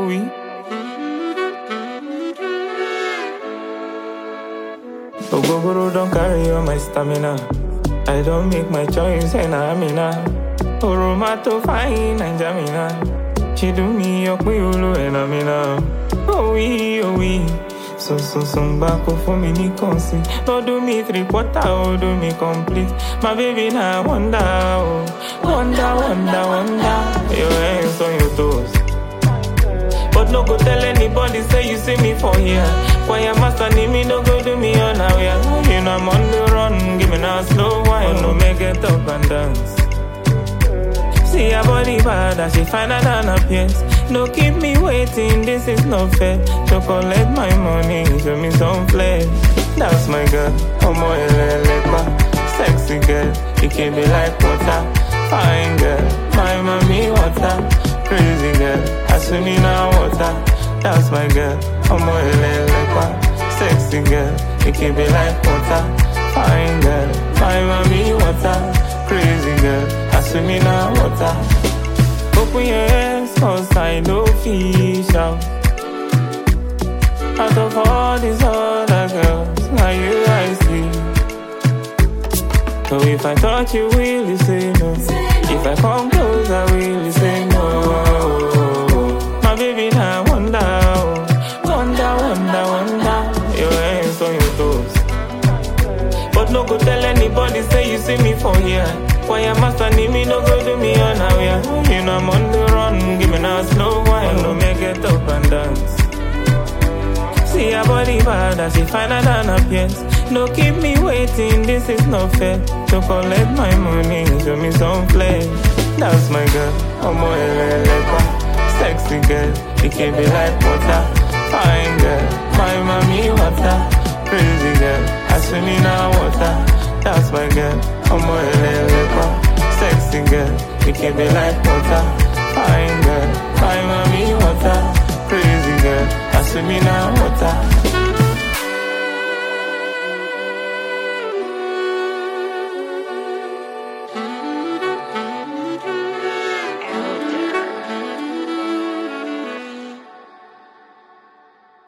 oh we. Ogogoro don't carry all my stamina. I don't make my choice and I'm in Oroma to fine and Jamina. She do me up with Ulu and I'm in Oh we, oh we. So so so back for me ni consi. No do me three quarter, oh do me complete. My baby now wonder, oh. Wonder, wonder, wonder. Your hands on your toes. But no go tell anybody say you see me for here. Choir master need me, no go do me on a way. You know I'm on the run, give me now slow wine, no make it up and dance. See her body bad as she finer than her peers. No keep me waiting, this is not fair. So collect my money, show me some flair. That's my girl, Omo Elelepa. Sexy girl, it can be like water. Fine girl, my mommy water. Crazy girl, I swim in her water. That's my girl, Omo Elelepa. Sexy girl, it can be like water. Fine girl, my mommy water. Crazy girl, I swim in her water. Open your ears, cause I know fish out. Out of all these other girls, now you I see. So if I touch you, will you say no? If I come close, I will you say no? My baby now wonder, oh. wonder, wonder, wonder. Your hands on your toes. But no go tell anybody say you see me for here. Choir master need me, no go do me on a way. You know I'm on the run, give me now slow wine, no make it up and dance. See her body bad as she finer than her peers. No keep me waiting, this is not fair. So collect my money, show me some flair. That's my girl, Omo Elelepa. Sexy girl, it can be like water. Fine girl, my mommy water. Crazy girl, I swim in her water. That's my girl, Omo Elelepa. Sexy girl, it can be like water. Fine girl, my mommy water. Crazy girl, I swim in her water.